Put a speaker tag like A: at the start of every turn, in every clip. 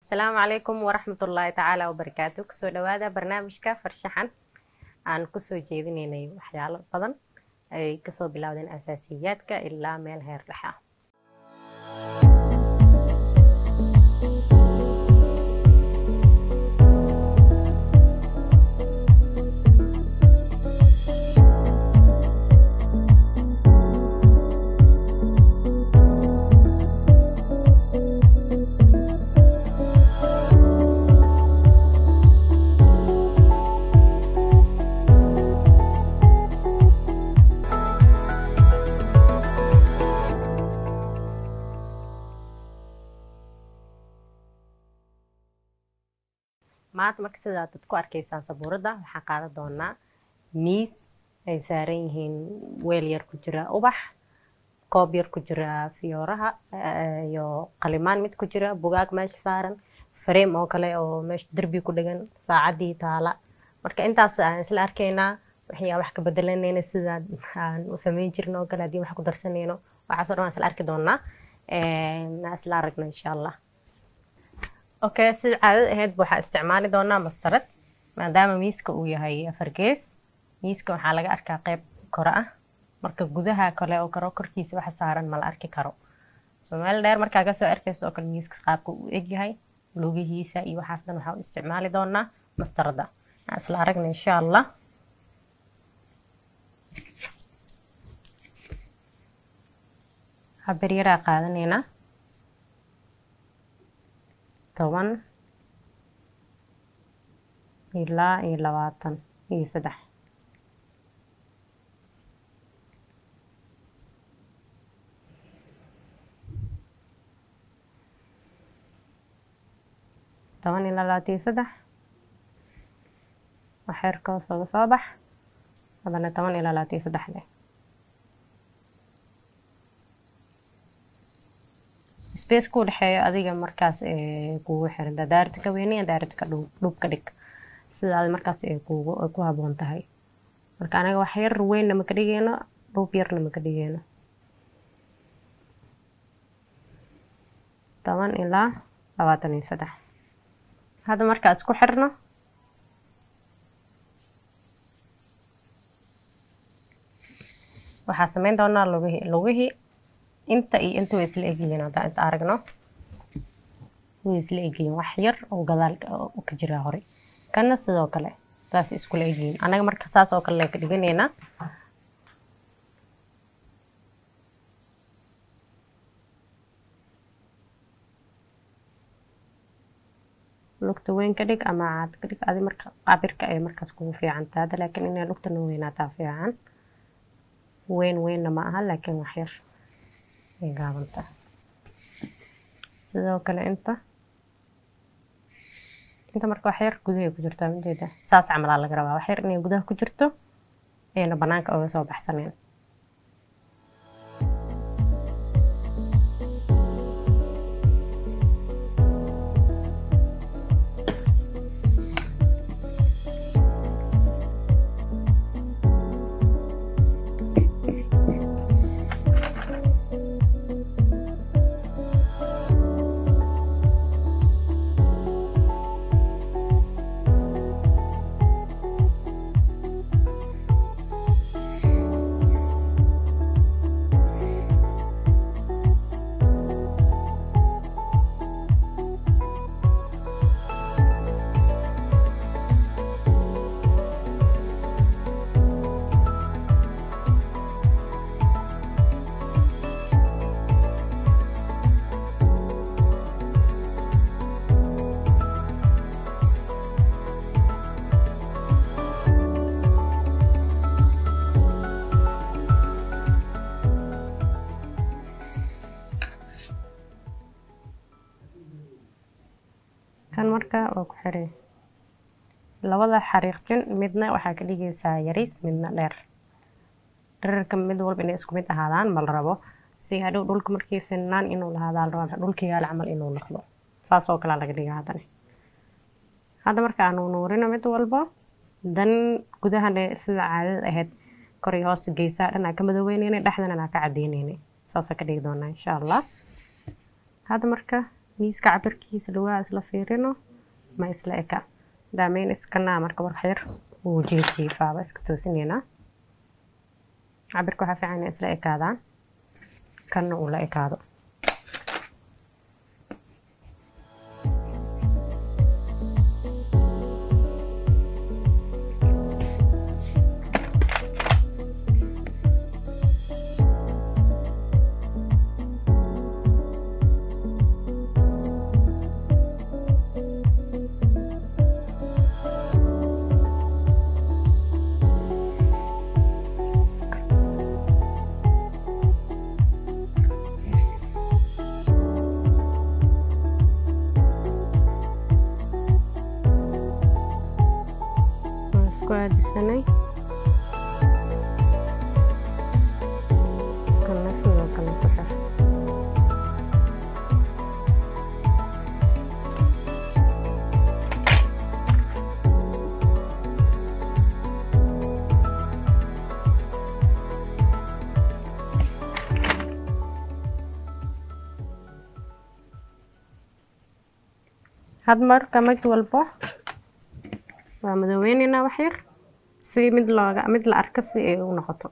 A: asalaamu calaykum waraxmatullaahi tacaala wabarakaatu kusoo dhawaada barnaamijka farshaxan aan kusoo jeedinaynay waxyaalo badan ay kasoo bilowdeen asaasiyaadka ilaa meel heer dhexe ah maanta marka sidaa dad ku arkaysaan sabuuradda waxaan qaadan doonaa miis ay saaran yihiin weel yar ku jira ubax koob yar ku jira fiyooraha iyo qalimaan mid ku jira bugaag meesha saaran fareem oo kale oo meesha derbi ku dhegan saacaddii taala marka intaas aan isla arkaynaa waxyaa wax ka bedelanayna sidaa aan u sameyn jirno oo kale haddii wax ku darsanayno waxaasoo dhan waan isla arki doonaa isla aragno insha allah okay sida caadada ahaydba waxaa isticmaali doonaa mastarad maadaama miiska uu yahay afar gees miiska waxaa laga arkaa qeyb kore ah marka gudaha kale oo karo korkiisa waxa saaran ma la arki karo soo meel dheer markaa kasoo arkayso oo kale miiska qaabka uu egyahay lugihiisa iyo waxaas dhan waxaa u isticmaali doonaa mastarada aan isla aragna insha allah haber yaraa qaadanaynaa toban ilaa iyo labaatan iyo saddex toban ilaa labaatan iyo saddex waxeerka hoos oga soo bax haddana toban ilaa labaatan iyo saddex leh space ku dhexeeyo adiga markaas kugu xiran daaradda ka weyniya daaradda ka dhub ka dhig sidaad markaas kugu ku haboon tahay marka anaga wax yar weynna maka dhigeyno dhub yarna maka dhigeyno toban ilaa labaatan iyo saddex hadda markaa isku xirno waxaa sameyn doonaa lugihii lugihii inta iyo inta way isla egyihiin haddaan inta aragno way isla egyihiin wax yar oo gadaal ka jira hore kana sidoo kale saas iskula egyihiin anaga marka saas oo kale ka dhiganaynaa lugta weyn ka dhig ama caad ka dhig adi marka cabirka ay markaas kugu fiican taada laakiin inay lugtana weynaataa fiican weyn weynna ma aha laakiin wax yar ay gaabanta sidoo kale inta inta marka wax yar gudahay ku jirtaa mideeda saas camalaa laga rabaa wax yar inay gudaha ku jirto ayna banaanka oga soo baxsaneen kan marka waa ku xiray labada xariiqjin midna waxaa ka dhigaysaa yariis midna dheer dherarka mid walba inay isku mid ahaadaan ma la rabo si hadhow dhulka markii sinaan inuu lahaadaa la rabaa dhulka yaal camal inuu noqdo saas oo kalea laga dhiga haddana hadda marka aanu nuurino mid walba dan gudahana sida caadada ahayd kor iyo hoos geysaa dhan aa ka madoobeyneyna dhexdana aa ka cadeyneyna saasa ka dhigi doonaa insha allah hadda marka miiska cabirkiisa lugaha isla fiirino ma isla eka daameyn iskanaa marka warxyar wuu jiijiifaaba iska toosineynaa cabirka waxaa fiican inay isla ekaadaan kanna uu la ekaado waan isku aadisanay kana sidoo kale ku xir had marka mid walbo waa madaweyneynaa wax yar si mid looga mid la arko si ay u noqoto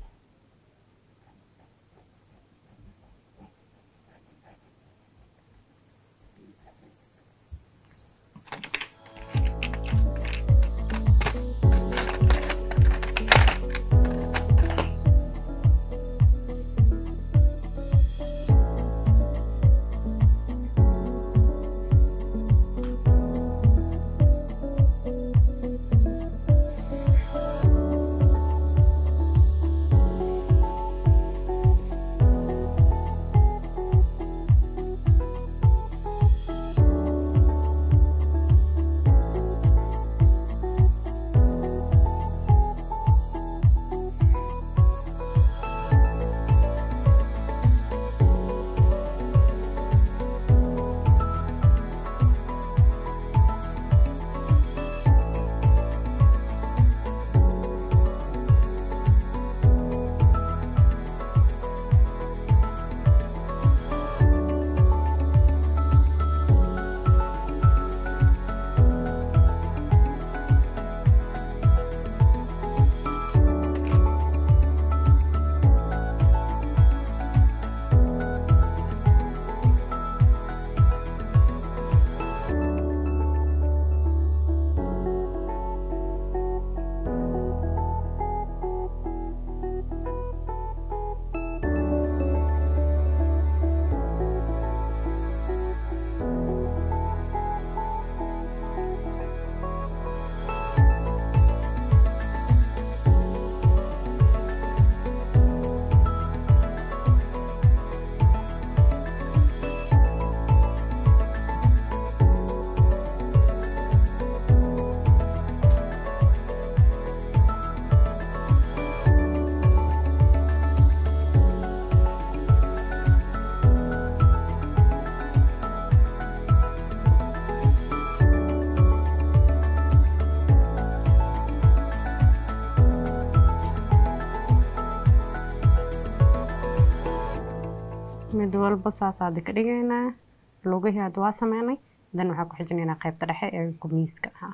A: mid walba saasaa ka dhigaynaa lugihii hadda waa sameynay dan waxaa ku xijinaynaa qaybta dhexe ee gumiiska ah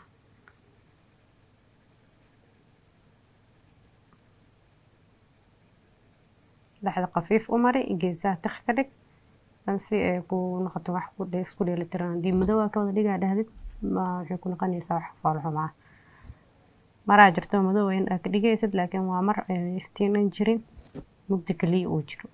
A: dhexda khafiif u mari geesaha tiq ka dhig dan si ay ku noqoto wax ku dhe- isku dheelitiran haddii madow aa ka wada dhigaa dhahdid ma waxay ku noqonaysaa wax foolxumaa maraa jirto madow in aa ka dhigaysid laakiin waa mar ay iftiinan jirin mugdi kaliya uu jiro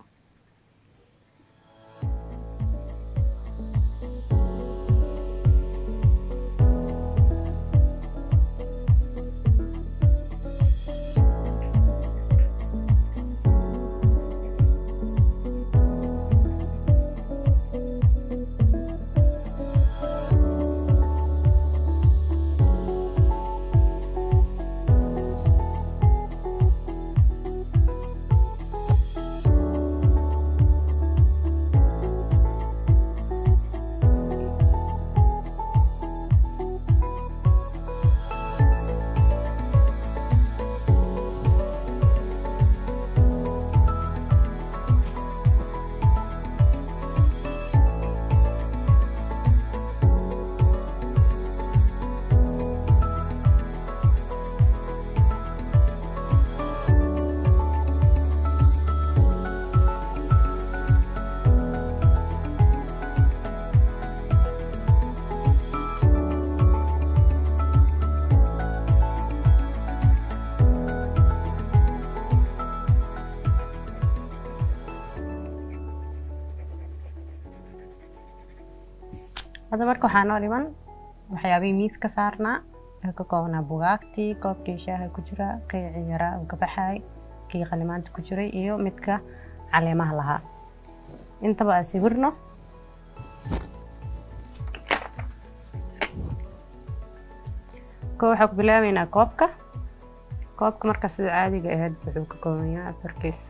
A: hadda marka waxaa noo dhiman waxyaabihii miis ka saarnaa ee ka koobnaa bugaagtii koobkii shaaha ku jira qiicii yaraa oo ka baxay kii qalimaanta ku jiray iyo midka caleemaha lahaa intaba aan sawirno ko waxaa ku bilaabeynaa koobka koobka marka sida caadiga ahayd wuxuu ka kooban yahay afar kiis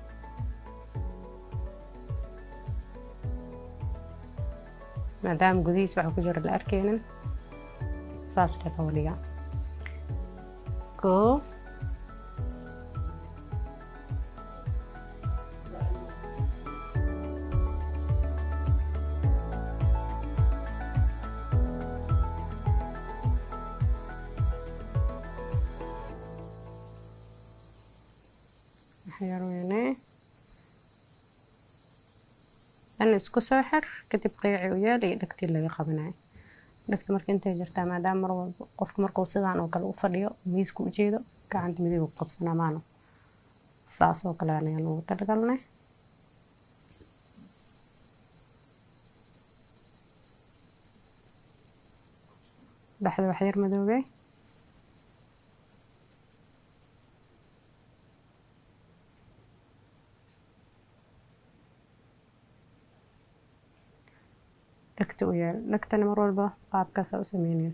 A: maadaama gudihiis waxa ku jira la arkeynin saas le loo dhigaa koo waxyarweyne dan isku soo xir kadib qiici u yaal iyo dhegtii laga qabanayo dhegta marka intay jirtaa maadaama mar walba qofka markuu sidaan oo kale u fadhiyo miiska u jeedo gacanta midig u qabsanaa maano saas oo kale ayaan ugu talgalnay dhexda wax yar madoobey dhegta u yaal dhegtana mar walba qaabkaasa u sameynayo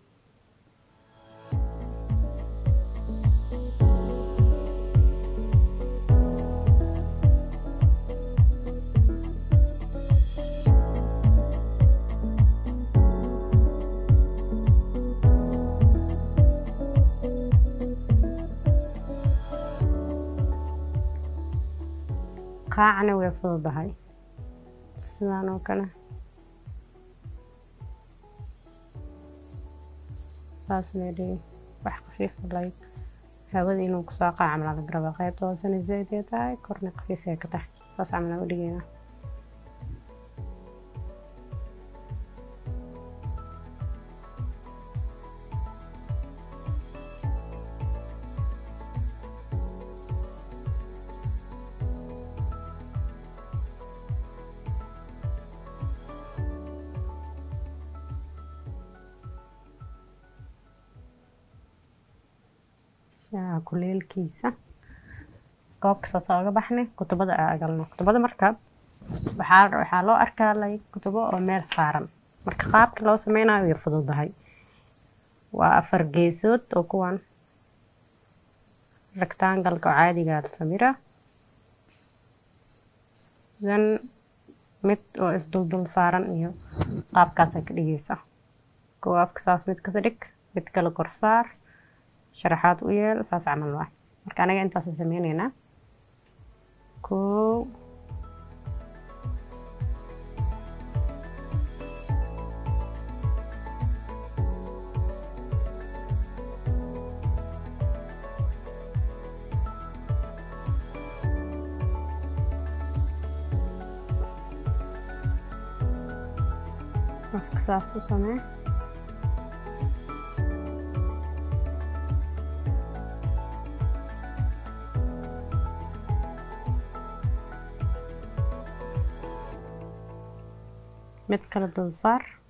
A: qaacana way fududahay sidaan oo kale saas leedhigi wax khafiif like hawada inuu kusoo qaaca camal laga rabaa qaybta hoosena zaid ay tahay korna khafiif ay ka tahay saas camal aan u dhigeynaa shaaha kuleelkiisa koobka saas oga baxnay kutubada aa agalno kutubada marka waxaa waxaa loo arkaa like kutubo oo meel saaran marka qaabka loo sameynayo way fududahay waa afar geesood oo kuwan rectangalka oo caadiga la samira then mid oo isduldul saaran iyo qaabkaasaa ka dhigeysa kow afka saas mid kasa dhig mid kale korsaar sharaxaad u yeel saas camal waa marka anaga intaasa sameyneynaa kow afka saas u samee mid kale dul saar